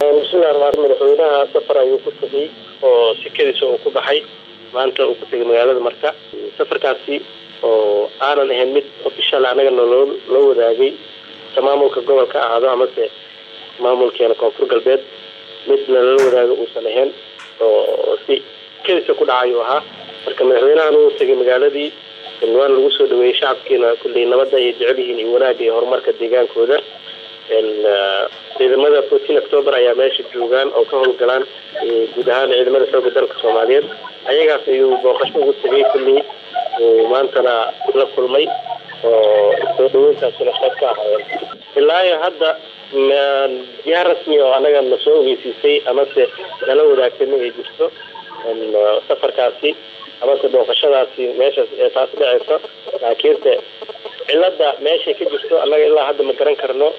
bismillahi ramaan madaxweynaha safar ayuu ku tegay oo sikadiisa uu ku baxay maanta uu ku tegay magaalada marka safarkaasi oo aanan ahayn mid official anagana loo loo wadaagay ta maamulka gobolka ahaado amase maamulkeena koonfur galbeed mid lala wadaago uusan ahayn oo si sikadiisa ku dhacay uu ahaa marka madaxweynahan uu tegay magaaladii waana lagu soo dhaweeyey shacabkiina kulley nabadda ay jecel yihiin iyo wanaagga iyo horumarka deegaankooda ciidamada fourteen october ayaa meesha joogaan oo ka howlgalaan guud ahaan ciidamada xooga dalka soomaaliyeed ayagaas ayuu booqasho ugu tegay kulley maantana la kulmay oo soo dhaweyntaasina qayb ka ahaayeen ilaa iyo hadda jiha rasmi oo anaga na soo ogeysiisay amase nala wadaagtay ma ay jirto safarkaasi amase booqashadaasi meeshaas ee taas dhaceyso laakiinse cilada meeshay ka jirto annaga ilaa hadda ma garan karno